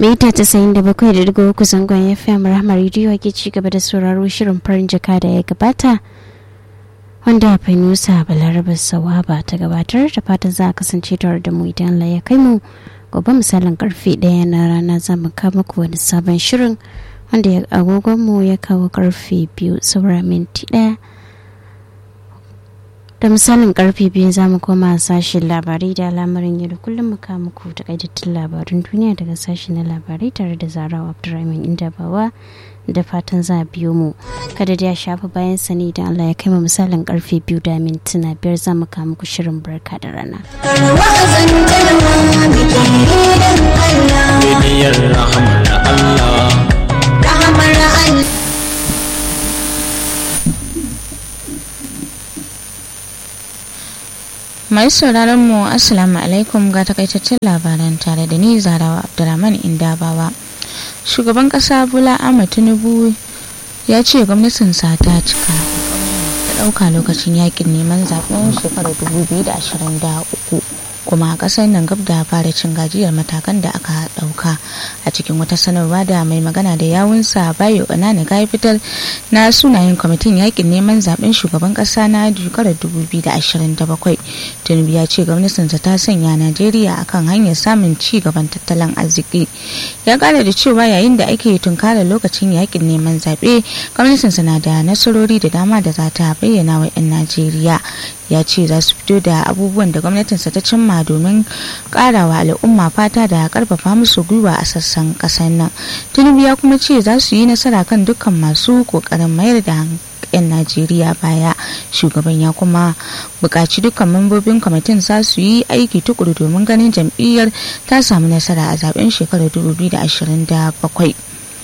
mita tasa'in da bakwai da digo uku zangon fm rahama rediyo ke ci gaba da sauraro shirin farin jaka da ya gabata wanda nusa balaraba sawaba ta gabatar da fatan za a kasance tare da mu idan Allah ya kai mu gobe misalin karfe ɗaya na rana za mu kama ku wani sabon shirin wanda agogonmu ya kawo karfe biyu saura minti ɗaya da misalin karfe biyu za mu koma sashen labarai da al'amarin yau da kullum mu kama muku takaitattun labarun duniya daga sashen na labarai tare da zarawa abdurrahman indabawa da fatan za a biyo mu kada da ya shafa bayan sani da Allah ya kai mu misalin karfe biyu da mintuna biyar za mu kama muku shirin barka da rana. Bibiyar rahamar Allah. Rahamar Allah. mai sauraron mu assalamu alaikum ga takaitaccen labaran tare da ni zarawa abdulrahman indabawa shugaban kasa bula ahmad tinubu ya ce gwamnatinsa ta cika ta ɗauka lokacin yakin neman zaben shekarar 2023 kuma a ƙasar nan gab da fara cin gajiyar matakan da aka ɗauka a cikin wata sanarwa da mai magana da yawunsa bayo ƙanana ga fitar na sunayen kwamitin yakin neman zaben shugaban ƙasa na shekarar 2027 tinubu ya ce gwamnatinsa ta sanya najeriya akan hanyar samun ci gaban tattalin arziki ya ƙara da cewa yayin da ake tunkarar lokacin yakin neman zaɓe gwamnatinsa na da nasarori da dama da za ta bayyana wa 'yan najeriya ya ce za su fito da abubuwan da gwamnatinsa ta cimma domin karawa al'umma fata da karfafa musu gwiwa a sassan kasar nan tinubu ya kuma ce za su yi nasara kan dukkan masu kokarin mayar da 'yan najeriya baya shugaban ya kuma buƙaci dukkan mambobin kwamitin za su yi aiki tukuru domin ganin jam'iyyar ta samu nasara a zaben shekarar 2027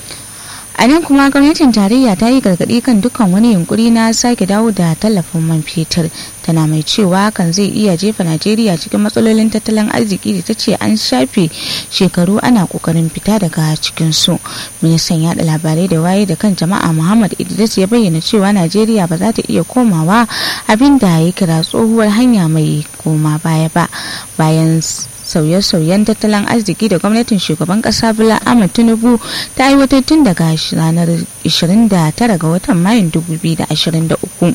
a nan kuma gwamnatin tarayya ta yi gargaɗi kan dukkan wani yunkuri na sake dawo da tallafin man fetur tana mai cewa hakan zai iya jefa najeriya cikin matsalolin tattalin arziki da ta ce an shafe shekaru ana kokarin fita daga cikin su ministan yada labarai da waye da kan jama'a muhammad idris ya bayyana cewa najeriya ba za ta iya komawa abin da ya kira tsohuwar hanya mai koma baya ba bayan sauye-sauyen tattalin arziki da gwamnatin shugaban kasa bula ahmad tinubu ta aiwatar tun daga ranar 29 ga watan mayun 2023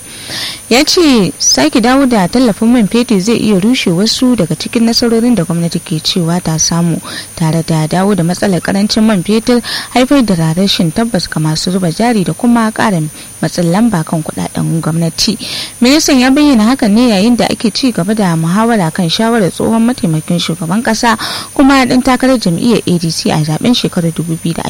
ya ce sake dawo da tallafin man fetur zai iya rushe wasu daga cikin nasarorin da gwamnati ke cewa ta samu tare da dawo da matsalar karancin man fetur haifar da rashin tabbas ga masu zuba jari da kuma karin matsin lamba kan kudaden gwamnati ministan ya bayyana hakan ne yayin da ake ci gaba da muhawara kan shawarar tsohon mataimakin shugaban shugaban kasa kuma dan takarar jam'iyyar adc a zaben shekarar 2027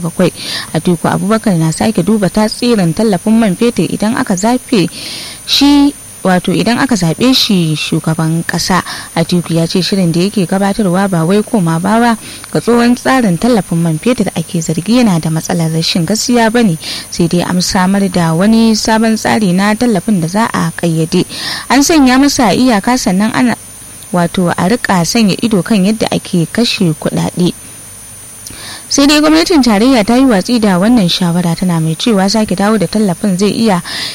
a tuku abubakar na sake duba tasirin tallafin man fetur idan aka zafe shi wato idan aka zaɓe shi shugaban ƙasa a tuku ya ce shirin da yake gabatarwa ba wai koma bawa ga tsohon tsarin tallafin man fetur da ake zargi yana da matsalar rashin gaskiya ba ne sai dai an samar da wani sabon tsari na tallafin da za a ƙayyade an sanya masa iyaka sannan ana wato a rika sanya ido kan yadda ake kashe kuɗaɗe. sai dai gwamnatin tarayya ta yi watsi da wannan shawara tana mai cewa sake dawo da tallafin zai iya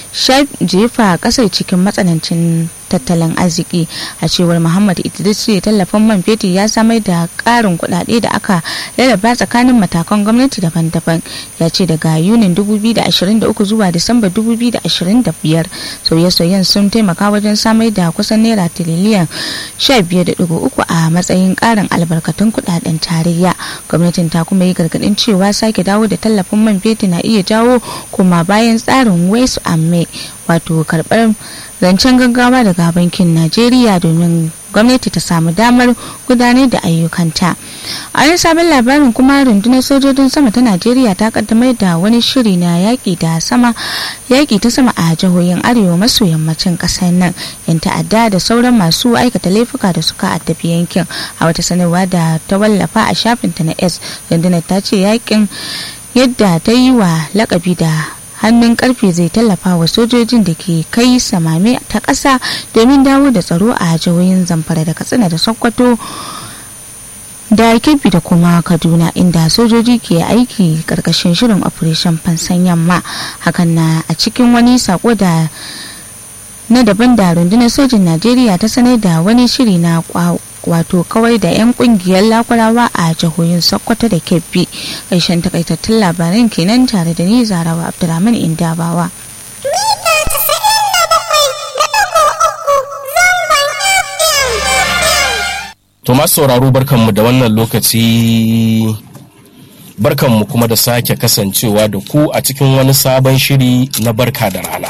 jefa kasar cikin matsanancin tattalin arziki a cewar muhammad idris ce tallafin man fetur ya samar da karin kudade da aka rarraba tsakanin matakan gwamnati daban-daban ya ce daga yunin 2023 zuwa disamba 2025 sauye-sauyen sun taimaka wajen samar da kusan naira tiriliyan 15.3 a matsayin karin albarkatun kudaden tarayya gwamnatin ta kuma yi gargadin cewa sake dawo da tallafin man fetur na iya jawo kuma bayan tsarin west amme wato karbar zancen gaggawa daga bankin najeriya domin gwamnati ta samu damar gudanar da ayyukanta a yin sabon labarin kuma rundunar sojojin sama ta najeriya ta kaddamar da wani shiri na yaƙi da sama yaƙi ta sama a jihohin arewa maso yammacin ƙasar nan yan ta'adda da sauran masu aikata laifuka da suka addabi yankin a wata sanarwa da ta wallafa a shafinta na s rundunar ta ce yaƙin yadda ta yi wa lakabi da hannun karfe zai tallafa wa sojojin da ke kai samame ta ƙasa domin dawo da tsaro a jihohin zamfara da katsina da sokoto da kebbi da kuma kaduna inda sojoji ke aiki karkashin shirin operation fansan yamma hakan na a cikin wani sako da na daban da rundunar sojin najeriya ta sanar da wani shiri na wato kawai da 'yan kungiyar lakurawa a jihohin sokoto da kebbi ƙarshen takaitattun labaran kenan tare da ni zarawa abdulrahman indabawa To masu sauraro barkanmu da wannan lokaci barkanmu kuma da sake kasancewa da ku a cikin wani sabon shiri na barka da rana.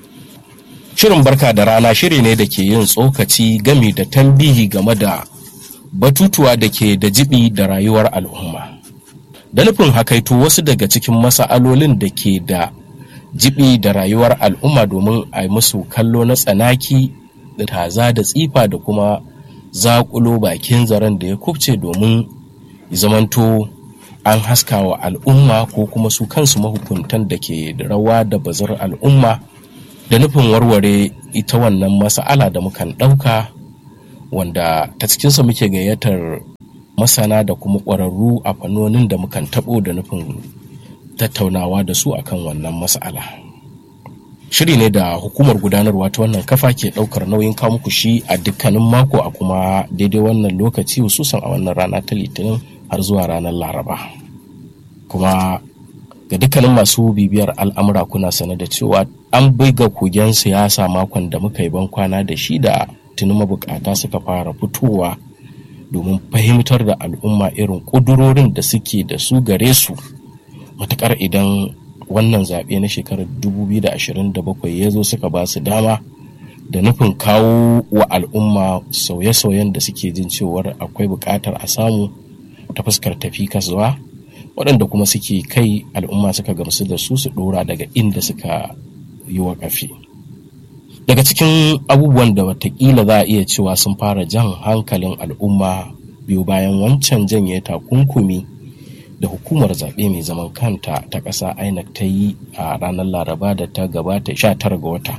Shirin barka da rana shiri ne da ke yin tsokaci gami da tambihi game da batutuwa da ke da jibi da rayuwar al'umma. Da nufin hakaito wasu daga cikin masa'alolin da ke da jibi da rayuwar al'umma domin a yi musu kallo na tsanaki da taza da tsifa da kuma zaƙulo bakin zaren da ya kubce domin zamanto an haska wa al'umma ko kuma su kansu mahukuntan da ke da rawa da bazar al'umma da nufin warware ita wannan masa'ala da mukan ɗauka wanda ta cikinsa muke gayyatar masana da kuma ƙwararru a fannonin da mukan taɓo da nufin tattaunawa da su akan wannan mas'ala. shiri ne da hukumar gudanarwa ta wannan kafa ke daukar nauyin kawo muku shi a dukkanin mako a kuma daidai wannan lokaci hususan a wannan rana ta litinin har zuwa ranar laraba kuma ga dukkanin masu bibiyar al'amura kuna sane da cewa an buga kogen siyasa makon da muka yi ban kwana da shi da tuni mabukata suka fara fitowa domin fahimtar da al'umma irin ƙudurorin da suke da su gare su matukar idan wannan zaɓe na shekarar 2027 ya zo suka ba su dama da nufin kawo wa al'umma sauye-sauyen da suke jin cewar akwai buƙatar a samu ta fuskar tafi kasuwa waɗanda kuma suke kai al'umma suka gamsu da su su ɗora daga inda suka yi wa ƙafi daga cikin abubuwan da watakila za a iya cewa sun fara jan hankalin al'umma biyu bayan wancan janye takunkumi da hukumar zaɓe mai zaman kanta ta ƙasa inec ta yi a ranar laraba da ta gabata 19 ga wata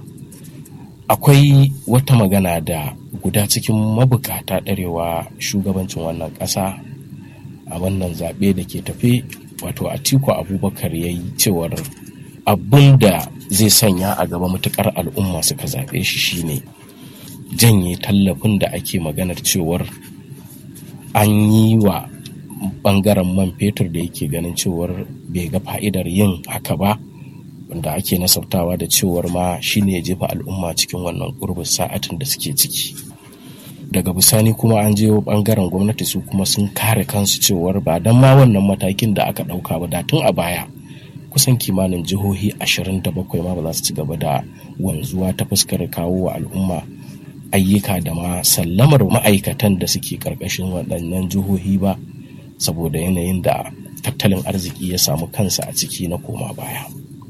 akwai wata magana da guda cikin mabukata ɗarewa shugabancin wannan ƙasa a wannan zaɓe da ke tafe wato atiku abubakar ya yi cewar abin da zai sanya a gaba matukar al'umma suka zaɓe shi shine janye tallafin da ake maganar cewar an yi wa bangaren man fetur da yake ganin cewar bai ga fa'idar yin haka ba wanda ake nasabtawa da cewar ma shine ya jefa al'umma cikin wannan gurbin sa'atin da suke ciki daga bisani kuma an je bangaren gwamnati su kuma sun kare kansu cewar ba don ma wannan matakin da aka ɗauka ba da tun a baya kusan kimanin jihohi 27 ma ba za su ci gaba da wanzuwa ta fuskar kawo wa al'umma ayyuka da ma sallamar ma'aikatan da suke karkashin waɗannan jihohi ba saboda yanayin da tattalin arziki ya samu kansa a ciki na koma baya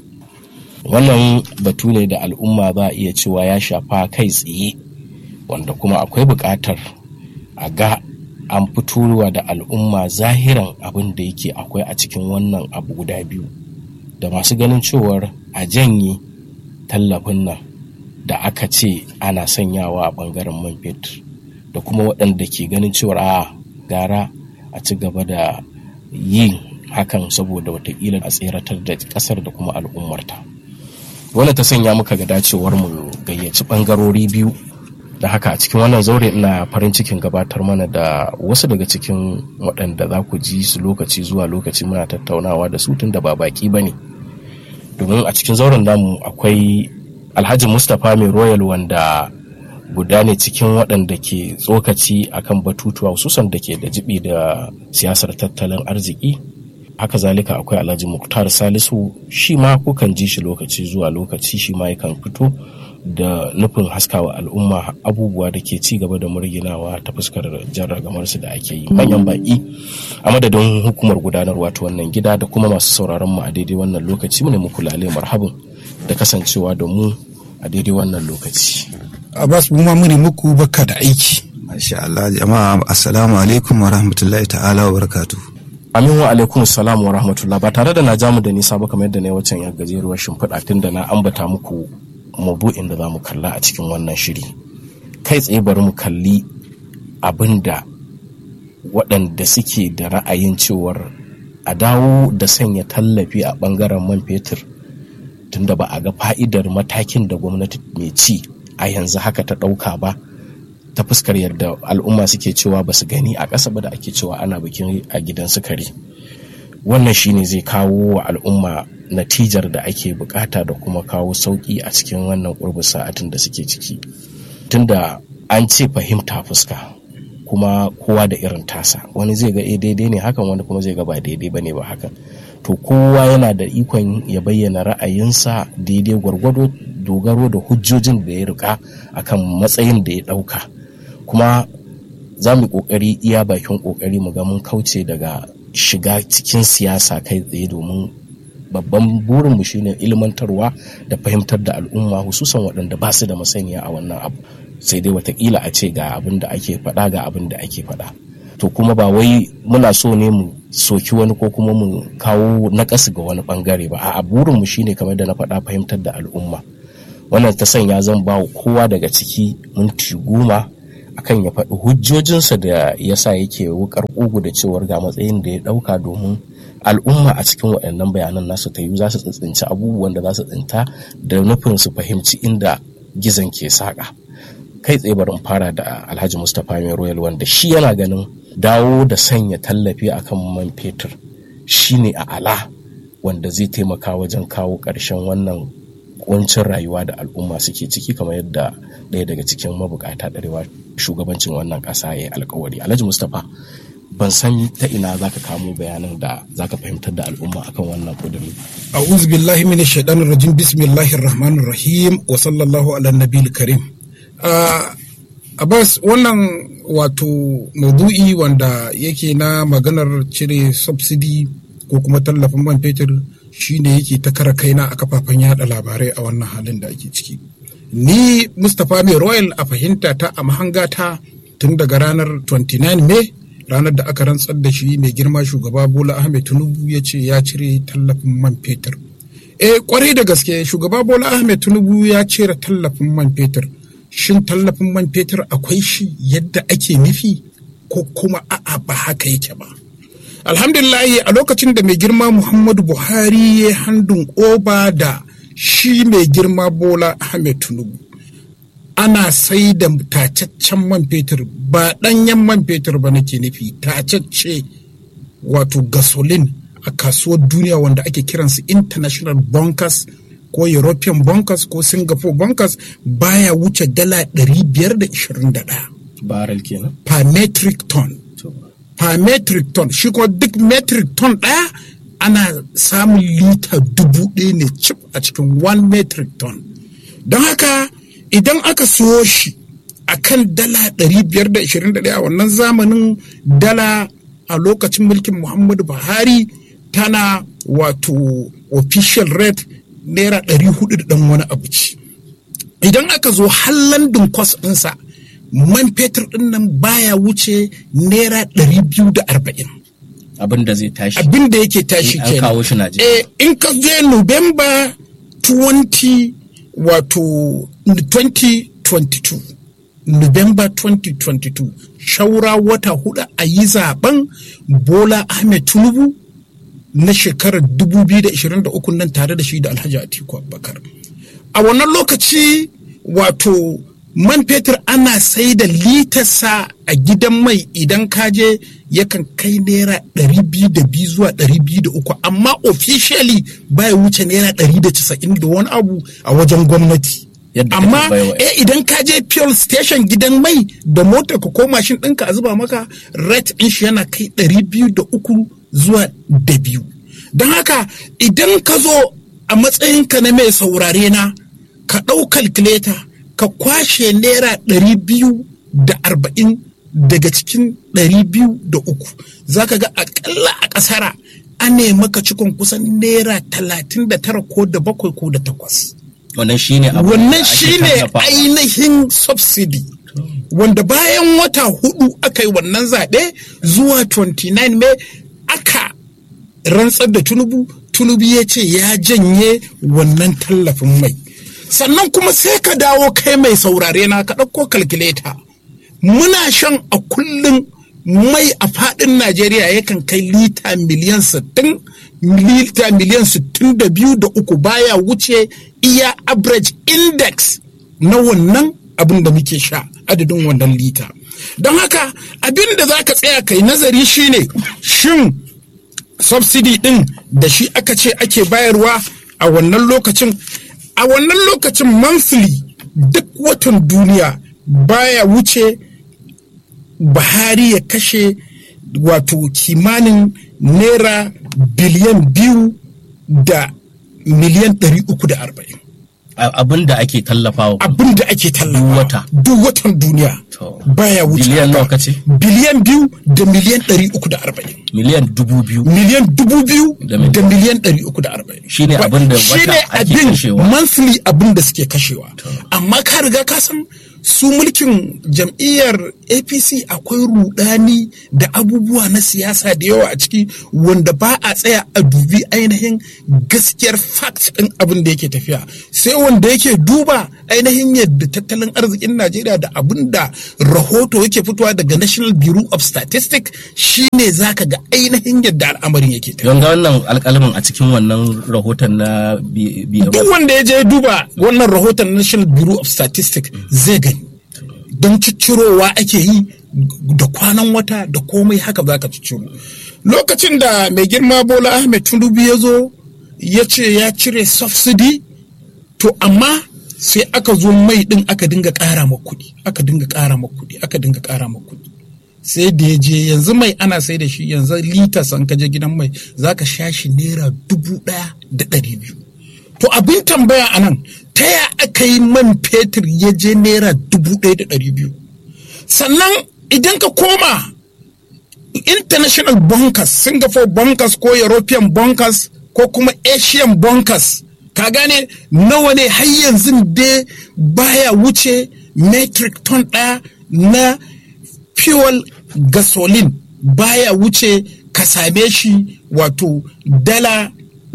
wannan batu ne da al'umma za a iya cewa ya shafa kai tsaye wanda kuma akwai buƙatar a ga an fitowa da al'umma zahiran abin da yake akwai a cikin wannan abu guda biyu da masu ganin cewar a janye tallafin nan da aka ce ana sanyawa a ɓangaren man fetur da kuma waɗanda ke ganin cewar a gara a ci gaba da yin hakan saboda watakila a tseratar da kasar da kuma al'ummarta wanda ta sanya muka ga dacewar mu gayyaci bangarori biyu da haka a cikin wannan zaure ina farin cikin gabatar mana da wasu daga cikin waɗanda za ku ji su lokaci zuwa lokaci muna tattaunawa da su tun da ba baki ba ne domin a cikin zauren namu akwai alhaji mustapha mai royal wanda guda ne cikin waɗanda ke tsokaci akan batutuwa hususan da ke da jibi da siyasar tattalin arziki haka zalika akwai alhaji muktar salisu shi ma kukan ji shi lokaci zuwa lokaci shi ma yakan fito da nufin haskawa al'umma abubuwa da ke ci gaba da murginawa ta fuskar jarragamarsu da ake yi manyan baki a madadin hukumar gudanarwa ta wannan gida da kuma masu sauraron mu a daidai wannan lokaci mu ne muku lale marhabin da kasancewa da mu a daidai wannan lokaci Abbas mu ma mune muku baka da aiki. Masha Allah jama'a assalamu alaikum wa rahmatullahi ta'ala wa barakatu. Amin wa alaikum salam wa rahmatullah ba tare da na jamu da nisa ba kamar yadda na yi wacan ya gajeruwar shimfiɗa tun da na ambata muku mabu'in da za mu kalla a cikin wannan shiri. Kai tsaye bari mu kalli abin da waɗanda suke da ra'ayin cewar a dawo da sanya tallafi a ɓangaren man fetur tunda ba a ga fa'idar matakin da gwamnati mai ci a yanzu haka ta ɗauka ba ta fuskar yadda al'umma suke cewa ba su gani a ƙasa ba da ake cewa ana bikin a gidan sukari wannan shine zai kawo wa al'umma natijar da ake bukata da kuma kawo sauƙi a cikin wannan ƙurbin sa'atin da suke ciki tunda an ce fahimta fuska kuma kowa da irin tasa wani zai ga eh daidai ne hakan wani kuma zai ga ba daidai bane ba hakan to kowa yana da ikon ya bayyana ra'ayinsa daidai gwargwado dogaro da hujjojin da ya rika akan matsayin da ya dauka kuma za mu kokari iya bakin kokari mu ga mun kauce daga shiga cikin siyasa kai tsaye domin babban burinmu shine ilmantarwa da fahimtar da al'umma hususan waɗanda ba su da masaniya a wannan abu sai dai watakila a ce ga abin da ake faɗa ga abin da ake faɗa to kuma ba wai muna so ne mu soki wani ko kuma mu kawo naƙasu ga wani ɓangare ba a burinmu shine kamar da na faɗa fahimtar da al'umma wannan ta sanya zan ba kowa daga ciki minti goma akan ya faɗi hujjojinsa da yasa yake wukar ƙugu da cewar ga matsayin da ya ɗauka domin al'umma a cikin waɗannan bayanan nasu ta yi za su tsintsinci abubuwan da za su tsinta da nufin su fahimci inda gizon ke saƙa kai tsaye barin fara da alhaji mustapha mai royal wanda shi yana ganin dawo da sanya tallafi akan man fetur shine a ala wanda zai taimaka wajen kawo ƙarshen wannan kuncin rayuwa da al'umma suke ciki kamar yadda ɗaya daga cikin mabukata ɗarewa shugabancin wannan ƙasa ya yi alkawari alhaji mustapha ban san ta ina za ka kamo bayanan da za ka fahimtar da al'umma akan wannan kuduri a'udhu billahi minash shaitanir rajim bismillahir rahmanir rahim wa sallallahu ala nabiyil karim Abbas wannan wato maudu'i wanda yake na maganar cire subsidy ko kuma tallafin man fetur shine yake ta kara kaina a kafafen yada labarai a wannan halin da ake ciki. Ni Mustapha mai Royal a fahimta ta a mahangata tun daga ranar 29 Mai ranar da aka rantsar da shi mai girma shugaba Bola Ahmed Tinubu ya ce ya cire tallafin man fetur. Eh kwarai da gaske shugaba Bola Ahmed Tinubu ya cire tallafin man fetur. shin tallafin man fetur akwai shi yadda ake nufi ko kuma a'a ba haka yake ba alhamdulillahi a lokacin da mai girma muhammadu buhari ya handun oba da shi mai girma bola ahmed tinubu ana sai da tacaccen man fetur ba ɗanyen man fetur ba nake nufi tacacce wato gasolin a kasuwar duniya wanda ake kiransu international bunkers ko European bunkers ko Singapore bunkers baya wuce dala 521. Barrel kenan. Per metric ton. Per metric ton. Shi kuma duk metric ton ɗaya ana samun lita dubu ɗaya ne cip a cikin one metric ton. Don haka idan aka siyo shi a kan dala 521 a wannan zamanin dala a lokacin mulkin Muhammadu Buhari tana wato official rate naira ɗari hudu da ɗan wani abu ci idan aka zo har london kwas ɗinsa man fetur ɗin nan baya wuce naira ɗari biyu da arba'in abin da zai tashi abin da yake tashi an kawo shi Najeriya eh in ka je November 20 wato 2022 November 2022 shaura wata hudu a yi zaben Bola Ahmed Tinubu na shekarar 2023 nan tare da shi da Alhaji Atiku Abubakar. A wannan lokaci wato man fetur ana sai da litarsa a gidan mai idan kaje yakan kai naira ɗari biyu da biyu zuwa ɗari biyu da uku amma officially baya wuce naira ɗari da casa'in da wani abu a wajen gwamnati. amma eh idan ka je fuel station gidan mai da motar ka ko mashin ɗinka a zuba maka rate ɗin shi yana kai ɗari biyu da uku zuwa da biyu don haka idan ka zo a matsayinka na mai saurare na ka ɗau calculator ka kwashe naira ɗari biyu da arba'in daga cikin ɗari biyu da uku za ka ga akalla a ƙasara an maka cikon kusan naira talatin da tara ko da bakwai ko da takwas wannan shine wannan shine ainihin subsidy wanda bayan wata hudu aka yi wannan zaɓe zuwa 29 mai aka rantsar da tunubu tunubu ya ce ya janye wannan tallafin mai sannan kuma sai ka dawo kai mai saurare na ka ɗauko kalkuleta muna shan a kullum mai a faɗin najeriya yakan kai lita miliyan 60 lita miliyan 62 da uku baya wuce iya average index na wannan abin da muke sha adadin wannan lita don haka abin da za ka tsaya kai nazari shine shin subsidy din da shi aka ce ake bayarwa a wannan lokacin a wannan lokacin monthly duk watan duniya baya wuce buhari ya kashe wato kimanin naira biliyan biyu da miliyan ɗari uku da arba'in abin da ake tallafawa abin da ake tallafa Duk wata. duk watan duniya To. baya wuce Biliyan haka. nawa kace? biliyan biyu da miliyan ɗari uku da arba'in miliyan dubu biyu miliyan dubu biyu Da miliyan- da miliyan ɗari uku da arba'in Shine Ba- abin da wata shine ake abin kashewa. monthly abin da suke kashewa amma ka riga ka san su mulkin jam'iyyar apc akwai rudani da abubuwa na siyasa da yawa a ciki wanda ba a tsaya a dubi ainihin gaskiyar fact ɗin abin da yake tafiya sai wanda yake duba ainihin yadda tattalin arzikin najeriya da abin da rahoto yake fitowa daga national bureau of statistics shine zaka ga ainihin yadda al'amarin yake tafiya don ga wannan alƙalamin a cikin wannan rahoton na biyar duk wanda ya je duba wannan rahoton national bureau of statistics zai gani don ciccirowa ake yi da kwanan wata da komai haka za ka cicciro lokacin da mai girma bola ahmed tinubu ya zo ya ce ya cire subsidy to amma sai aka zo mai din aka dinga ƙara ma kuɗi aka dinga ƙara ma kuɗi aka dinga ƙara ma kuɗi sai da ya je yanzu mai ana sai da shi yanzu lita san ka je gidan mai za ka sha shi naira dubu ɗaya da ɗari biyu to abin tambaya a nan ta ya aka yi man fetur ya je naira dubu ɗaya da ɗari biyu sannan idan ka koma international bunkers singapore bunkers ko european bunkers ko kuma asian bunkers ka gane nawa ne har yanzu dai baya wuce metric ton ɗaya na fuel gasoline baya wuce ka same shi wato dala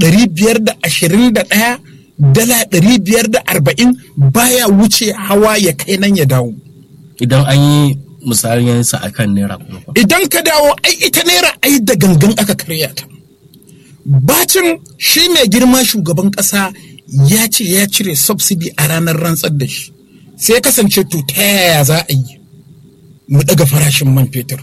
521 dala 540 baya wuce hawa ya kai nan ya dawo idan an yi misalin sa akan naira kuma fa. idan ka dawo ai ita naira ai da gangan aka karya ta bacin shi mai girma shugaban kasa ya ce ya cire subsidy a ranar rantsar da shi sai ya kasance to ta yaya za a yi mu daga farashin man fetur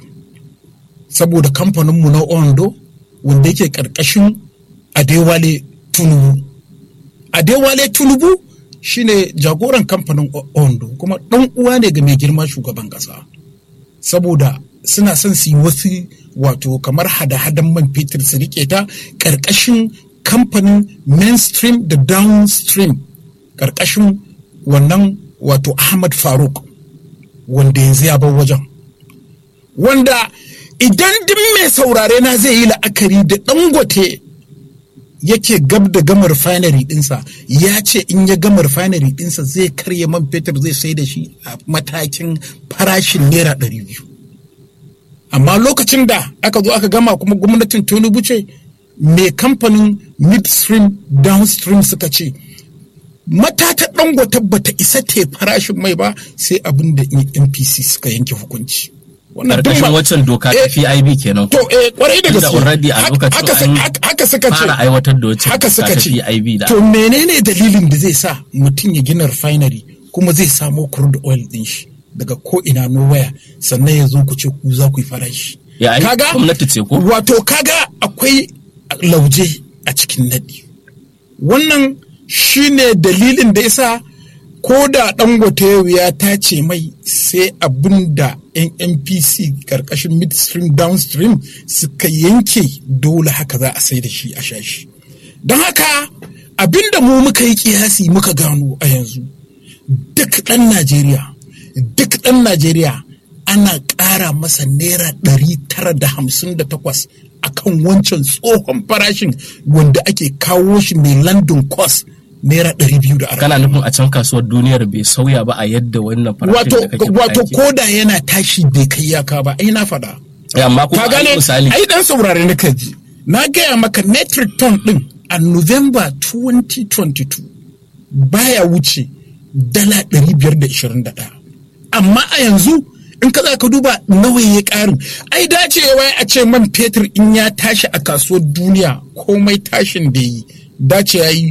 saboda kamfaninmu na ondo wanda yake karkashin adewale tunubu adewale tunubu shine jagoran kamfanin O- ondo kuma ɗan uwa ne ga mai girma shugaban ƙasa saboda suna son su yi wasu wato kamar hada-hadan man fetur su rike ta ƙarƙashin kamfanin mainstream da downstream ƙarƙashin wannan wato ahmad faruk wanda yanzu ya bar wajen wanda idan duk mai saurare na zai yi la'akari da dangote yake gab da gama refinery dinsa ya ce in ya gama refinery dinsa zai karya man fetur zai sai da shi a matakin farashin naira ɗari biyu amma lokacin da aka zo aka gama kuma gwamnatin tinubu ce mai kamfanin midstream downstream suka ce matata dangote bata isa te farashin mai ba sai abin da npc suka yanke hukunci Wannan duk Karkashin ma- waccan doka ta Eh, PIB kenan. To eh kwarai da Tunda gaske. already a Hak- lokacin haka su- an hak- haka suka ce. fara aiwatar da wacce Haka doka suka ta ce. PIB da To menene dalilin da zai sa mutum ya gina refinery kuma zai samo crude oil din shi daga ko ina nowhere sannan ya zo ku ce ku za ku yi farashi. Ya, ai, gwamnati ce ko? Wato kaga akwai lauje a cikin nadi. Wannan shine dalilin da yasa ko da dangote yau ya tace mai sai abin da yan npc karkashin midstream downstream suka yanke dole haka za a sai da shi a shashi don haka abin da mu muka yi kiyasi muka gano a yanzu duk ɗan najeriya duk ɗan najeriya ana ƙara masa naira ɗari tara da hamsin da takwas a kan wancan tsohon farashin wanda ake kawo shi mai london cost naira ɗari biyu da arba'in kana nufin a can kasuwar duniyar bai sauya ba a yadda wannan farashin wato da kake wato faɗa ke. koda yana tashi bai kai yaka ba ai na faɗa Eh, amma kuma ka gane ai misali ai dan saurare na kaji na gaya maka metric ton din a november 2022 baya wuce dala 521 amma a yanzu in ka za ka duba nawa ya karin ai dacewa a ce man fetur in ya tashi a kasuwar duniya komai tashin da yi dace ya yi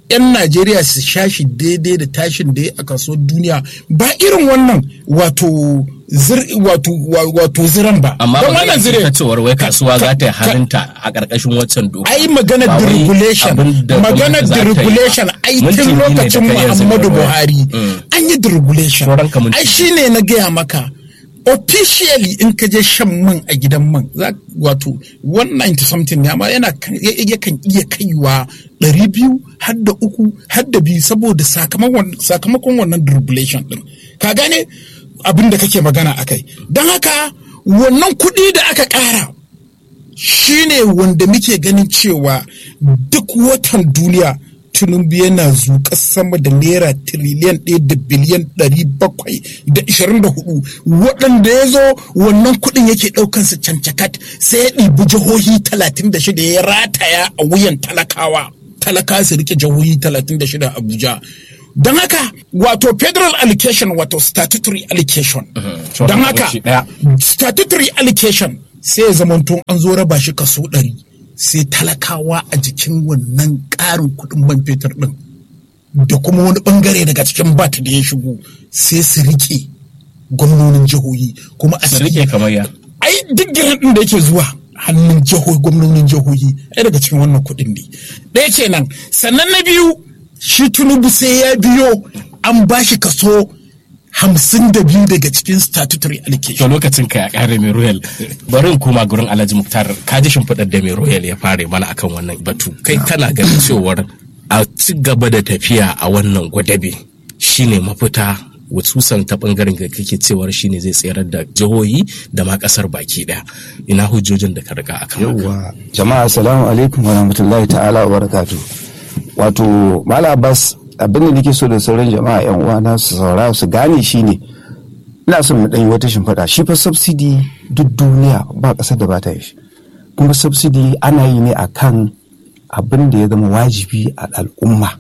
'yan najeriya su sha shi daidai da tashin da ya a kasuwar duniya ba irin wannan wato zir wato wa- wato ziran ba amma Don magana wannan ce zire ta cewar wai kasuwa za ta yi ka- halinta a ƙarƙashin waccan doka ai magana Ba wai deregulation abin da magana gwamnati za ta yi ba. deregulation ai Minti tun biyu ne da lokacin kai yanzu muhammadu da waya. buhari Mm. an yi deregulation Sauran ka minti ai shine na gaya maka officially in ka je shan man a gidan man za wato 190 something ne amma yana kan- ya- yakan iya kaiwa 200 har da uku har da biyu saboda sakamakon sakamakon wannan deregulation din ka gane abin da kake magana akai don haka wannan kuɗi da aka ƙara shine wanda muke ganin cewa duk watan duniya tinubu yana zuƙa sama da naira tiriliyan ɗaya da biliyan ɗari bakwai da ishirin da hudu waɗanda ya zo wannan kuɗin yake ɗaukansa cancakat sai ya ɗibi jihohi talatin da shida ya rataya a wuyan talakawa talakawa su rike jihohi talatin da shida a abuja don haka wato federal allocation wato statutory allocation don haka lokaci ɗaya. statutory allocation sai ya zamanto an zo raba shi kaso ɗari sai talakawa a jikin wannan ƙarin kuɗin man fetur ɗin da kuma wani ɓangare daga cikin bat da ya shigo sai su riƙe gwamnonin jihohi kuma a su rike kamar ya ai duk giran ɗin da yake zuwa hannun jihohi gwamnonin jihohi ai daga cikin wannan kuɗin ne ɗaya kenan sannan na biyu shi tunubu sai ya biyo an ba shi kaso hamsin da biyu daga cikin statutory to allocation lokacin ka ya kare mai royal bari in koma gurin alhaji muktar ka ji shimfiɗar da mai royal ya fare mana akan wannan batu kai kana ganin cewar a ci gaba da tafiya a wannan gwadabe shine mafita wasusan ta bangaren da kake cewar shine zai tsayar da jihohi da ma kasar baki daya ina hujjojin da ka riga akan haka yawwa jama'a assalamu alaikum wa rahmatullahi ta'ala wa barakatu wato mala abbas abin da nake so da sauran jama'a yan uwana su saurara su gane shine ina son mu dan yi wata shimfiɗa shi fa subsidy duk duniya ba ƙasar da ba ta yi shi kuma subsidy ana yi ne akan abin da ya zama wajibi a al'umma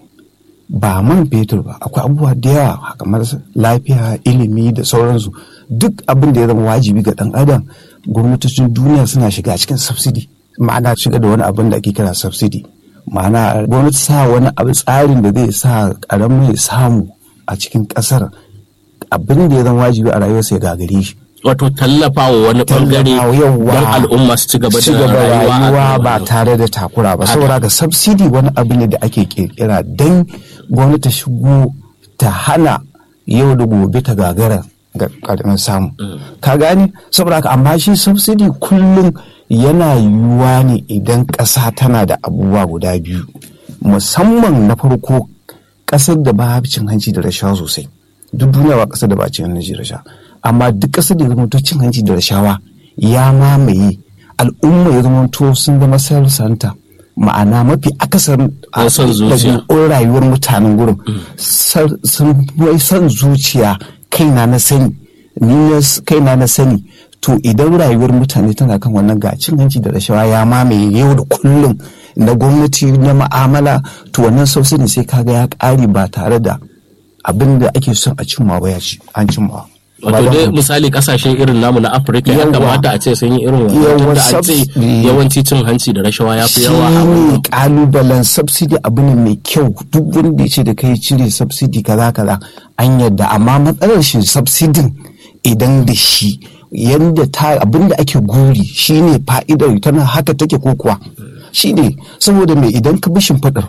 ba man fetur ba akwai abubuwa da yawa kamar lafiya ilimi da sauransu duk abin da ya zama wajibi ga dan adam gwamnatocin duniya suna shiga cikin subsidy ma'ana shiga da wani abin da ake kira subsidy ma'ana gwamnati sa wani abu tsarin da zai sa karamin ya samu a cikin kasar abin da ya zama wajibi a rayuwarsa ya gagare shi wato tallafa wa wani bangare Tallafawa, yawwa. don al'umma su ci gaba ci da gaba rayuwa a rayuwa kan ba wannan. tare da takura ba Haka. saboda ga subsidy wani abu ne da ake kirkira don gwamnati ta shigo ta hana yau da gobe ta gagara ga karamin samu ka gani saboda haka amma shi subsidy kullum yana yiwuwa ne idan ƙasa tana da abubuwa guda biyu musamman na farko ƙasar da ba cin hanci da rashawa sosai duk duniya ba ƙasar da ba cin hanci da rashawa amma duk ƙasar da ya zama to cin hanci da rashawa ya mamaye al'umma ya zama to sun zama self center ma'ana mafi akasarin a- Ko son zuciya. ɗabi'un rayuwar mutanen gurin sar- sun wai son zuciya kaina na sani ni na s- kaina na sani to idan rayuwar mutane tana kan wannan ga cin hanci da rashawa ya mamaye yau da kullum na gwamnati na ma'amala to wannan subsidy sai kaga ya ƙare ba tare da abin da ake son a cimma ba ya ci an cimma wato dai misali kasashe irin namu na afirka ya Yawwa. kamata a ce sun yi irin wannan Yawwa, tunda an ce subs- yawanci cin hanci da rashawa ya fi yawa a shi wannan ne kalubalen subsidy abu ne mai kyau duk wanda ya ce da kai cire subsidy kaza kaza an yadda amma matsalar shi subsidin idan da shi yadda ta abin da ake guri shine fa'idar tana haka take ko kuwa shine saboda mai idan ka bi shimfiɗar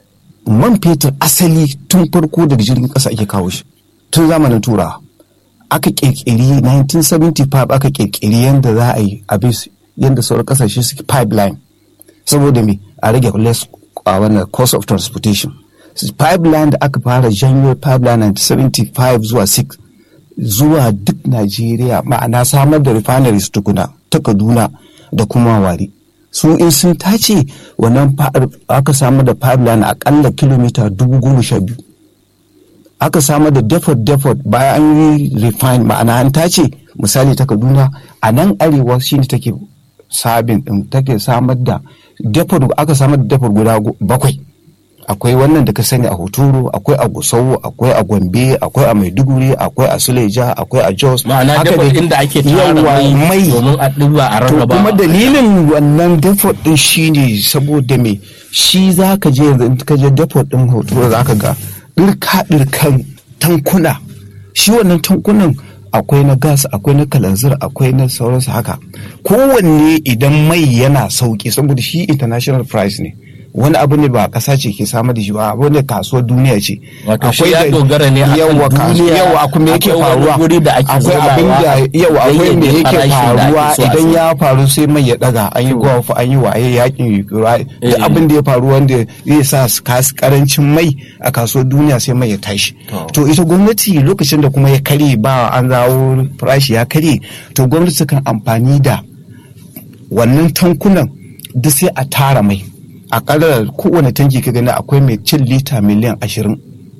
man fetur asali tun farko daga jirgin ƙasa ake kawo shi tun zamanin turawa aka kirkiri 1975 aka kirkiri yadda za a yi abin yadda sauran kasashe suke pipeline saboda me a rage less a wannan cost of transportation pipeline da aka fara janyo pipeline 1975 zuwa 6 zuwa duk Najeriya ma'ana samar da refineries tukuna ta Kaduna da kuma wari su in sun tace wannan fa- aka samar da pipeline akalla kilomita dubu goma sha biyu aka samar da depot depot bayan an yi refine ma'ana an tace misali ta kaduna a nan arewa shine take sabin din take samar da depot aka samar da depot guda go- bakwai akwai wannan da ka sani a hotoro akwai a gusau akwai a gombe akwai a maiduguri akwai a suleja akwai a jos ma'ana Haka depot dai- inda ake tara Yawwa, mai domin a ɗiba a to rarraba kuma dalilin wannan depot din shine saboda me shi za ka je yanzu in ka je depot ɗin hoto za ka ga ɗirka ɗirkan tankuna shi wannan tankunan akwai na gas akwai na kalanzir akwai na sauransu haka kowanne idan mai yana sauki saboda shi international price ne wani abu ne ba ƙasa ce ke samar da shi ba abu ne kasuwar duniya ce Wato shi ya dogara ne akan yawa duniya, yawa akwai me yake akwai wani faruwa guri da ake akwai abin da zubawa yawa akwai me yayyade yake farashin da ake faruwa so a idan sayar. ya faru sai mai ya daga an yi gulf an yi waye yakin Ukraine Eh. duk abin da ya faru wanda zai sa su kas- karancin mai a kasuwar duniya sai mai ya tashi to ita gwamnati lokacin da kuma ya karye ba an zawo farashi ya karye to gwamnati kan amfani da wannan tankunan duk sai a tara mai a kadar kowane tanki ka gani akwai mai cin lita miliyan ashirin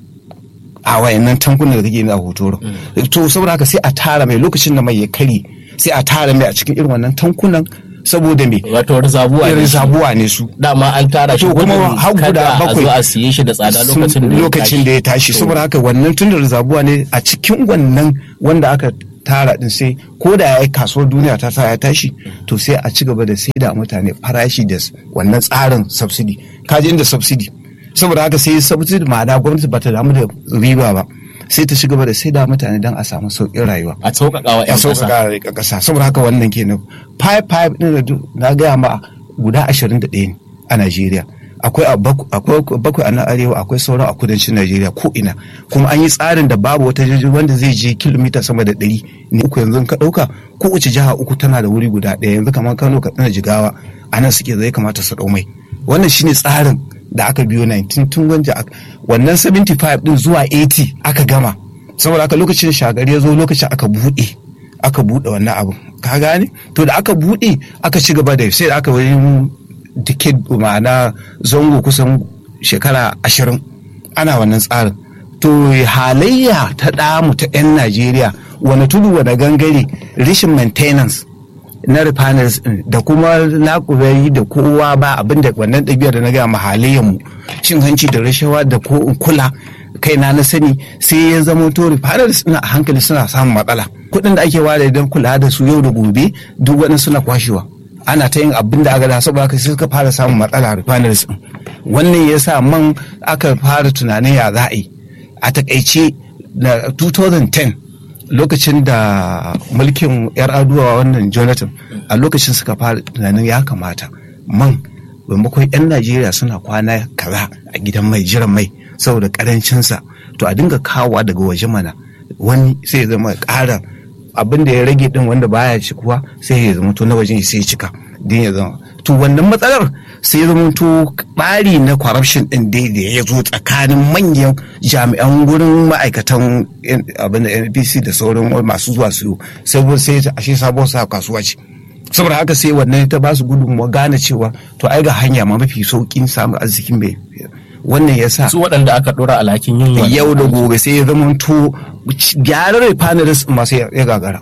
a wayannan tankunan da kake yi a hotoro to saboda haka sai a tara mai lokacin da mai ya kare sai a tara mai a cikin irin wannan tankunan saboda me wato rizabuwa ne irin shi. zabuwa ne su dama an tara shi To kuma gudun har guda kada a bakwai zo a siye shi da tsada sun- lokacin da ya lokacin da ya tashi saboda haka wannan tun da rizabuwa ne a cikin wannan wanda aka tara din sai ko da ya yi kasuwar duniya ta sa ya tashi to sai a ci gaba da sai da mutane farashi da s- wannan tsarin subsidy kaji inda subsidy saboda haka sai subsidy ma'ana gwamnati ba ta damu da riba ba sai ta ci gaba da sai da mutane don a samu sauƙin rayuwa a sauƙaƙa wa ya 'yan ƙasa sauƙaƙa ga ƙasa saboda haka wannan kenan five five ɗin da duk- na gaya ma guda ashirin da ɗaya ne a Najeriya akwai a baku- akwai bakwai a nan arewa akwai sauran a kudancin Najeriya ko ina kuma an yi tsarin da babu wata jirgi wanda zai je kilomita sama da ɗari ne uku yanzu in ka ɗauka kowace jiha uku tana da wuri guda ɗaya yanzu kamar Kano Katsina Jigawa a nan suke zai kamata su ɗau mai wannan shine tsarin da aka biyo 19 tun wanda aka- wannan 75 din zuwa 80 aka gama saboda haka lokacin shagari ya zo lokacin aka buɗe aka buɗe wannan abu ka gane to da aka buɗe aka ci gaba da sai da aka wani decade ma'ana zango kusan shekara ashirin ana wannan tsarin to halayya ta ɗamu ta 'yan najeriya wani tudu wani gangare rashin maintenance na refineries din da kuma nakubari da kowa ba abin da wannan ɗabi'ar da na gaya mahalayen mu cin hanci da rashawa da ko in kula kaina na sani sai ya zama to refineries din a hankali suna samun matsala kuɗin da ake ware don kula da su yau da gobe duk wani suna kwashewa ana ta yin abin da aka da saboda haka sai suka fara samun matsala refineries din wannan ya sa man aka fara tunanin ya za a yi a takaice na 2010 lokacin da mulkin yar aduwa wannan jonathan a lokacin suka fara tunanin ya kamata man maimakon 'yan najeriya suna kwana kaza a gidan mai jiran mai saboda karancinsa to a dinga kawowa daga waje mana wani sai ya zama ƙara abin da ya rage din wanda baya cikuwa sai ya zama to na wajen sai ya cika din ya zama to wannan matsalar sai ya zama to ɓari na corruption din dai da ya zo tsakanin manyan jami'an gurin ma'aikatan N- abin da npc da sauran masu zuwa su sai sai ta- ashe sabon sa kasuwa ce saboda haka sai wannan ta ba su gudunmawa gane cewa to ai ga hanya ma mafi saukin samun arzikin mai wannan ya sa su waɗanda aka ɗora alhakin yin wannan yau da gobe sai ya zama to gyaran refineries masu ya gagara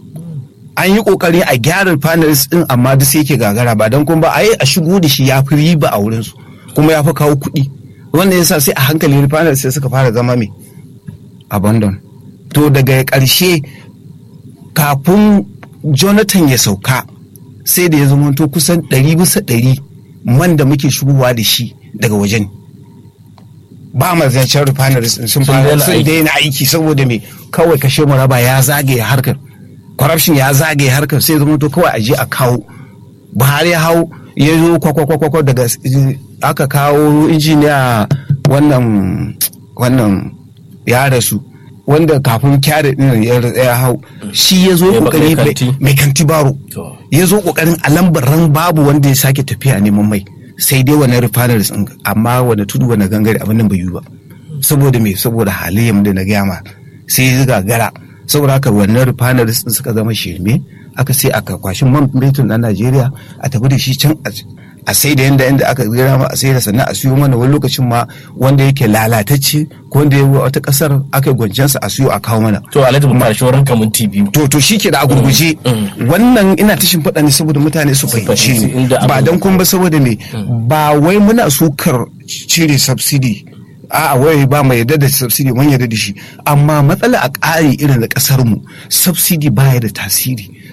an yi kokari a gyara refineries din amma duk sai yake gagara ba don kuma ba a yi a shigo da shi ya fi riba a wurinsu kuma ya fi kawo kuɗi wannan yasa sai a hankali refineries sai suka fara zama mai abandon to daga ƙarshe kafin jonathan ya sauka sai da ya zama to kusan ɗari bisa ɗari man da muke shigowa da shi daga wajen ba ma zancen refineries din sun Sun fara daina sun aiki. daina aiki saboda me kawai kashe mu raba ya zagaye harkar corruption ya zagaye harkar sai zama to kawai a je a kawo buhari ya hau ya zo kwakwakwakwakwa daga aka kawo injiniya wannan wannan ya rasu wanda kafin kyare din ya ya hau shi ya zo Mai ba- kokari mai kanti. mai kanti baro To. ya zo kokarin a lambar ran babu wanda ya sake tafiya neman mai sai dai wani refineries din amma wani tudu wani gangare abin nan bai yi ba saboda me saboda halayen da na gaya ma sai ya gagara saboda haka wannan refineries din suka zama shirme aka sai aka kwashin man fetur na Najeriya a tafi da shi can a- a sai da yanda yanda aka gira ma a sai da sannan a siyo mana wani lokacin ma wanda yake lalatacce ko wanda ya wata kasar aka yi gwanjansa a siyo a kawo mana to alhaji mu fara shawaran kamun biyu to to shi ke da a gurguje wannan ina ta shimfiɗa ne saboda mutane su fahimci fahimci ni inda abin ba don kuma ba saboda me ba wai muna sukar cire subsidy a'a wai ba mai yarda da subsidy mun yarda da shi amma matsala a ƙari irin da ƙasar mu subsidy baya da tasiri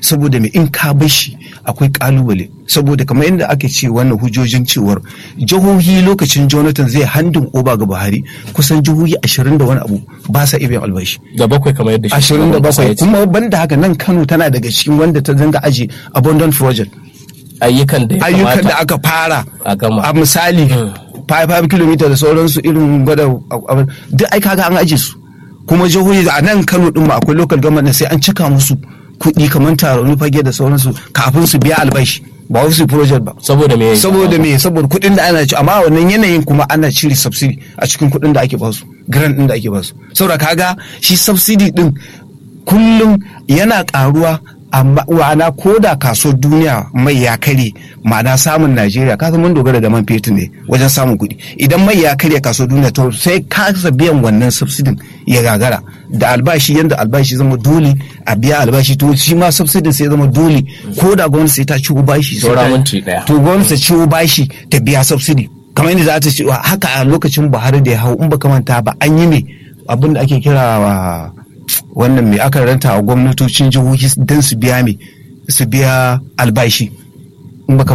saboda me in ka bar shi akwai kalubale saboda kamar yadda ake ce wannan hujjojin cewar jihohi lokacin jonathan zai handin oba ga buhari kusan jihohi ashirin da wani abu ba sa iya biyan albashi da bakwai kamar yadda ashirin da shugaban kasa bakwai ya ce. kuma banda haka nan kano tana daga cikin wanda ta zanga aji abundant project ayyukan da ya ayyukan da kamata aka fara a gama a misali 5 km da sauransu irin gwada abin duk ai kaga an aje su kuma jihohi a nan Kano din ma akwai local government da sai an cika musu kuɗi kamar taron fage da sauransu kafin su biya albashi ba wasu project ba saboda me saboda me saboda kuɗin da ana ci amma wannan yanayin kuma ana cire subsidy a cikin kuɗin da ake basu grant din da ake basu saboda kaga shi subsidy din kullum yana karuwa amma wana ko da kasuwar duniya mai ya kare ma'ana samun najeriya ka mun dogara da man fetur ne wajen samun kuɗi idan mai ya karya kasuwar duniya to sai kasa biyan wannan subsidin ya gagara da albashi yanda albashi zama dole a biya albashi to shi ma subsidin sai zama dole ko da gwamnati sai ta ciwo bashi sai Saura ta- minti ɗaya. to gwamnati ta ciwo bashi ta biya subsidi kamar yadda za ta ce haka a lokacin buhari da ya hau in ba manta ba an yi ne abin da ake kira wa wannan mai aka ranta a gwamnatocin jihohi don su biya me su biya albashi in baka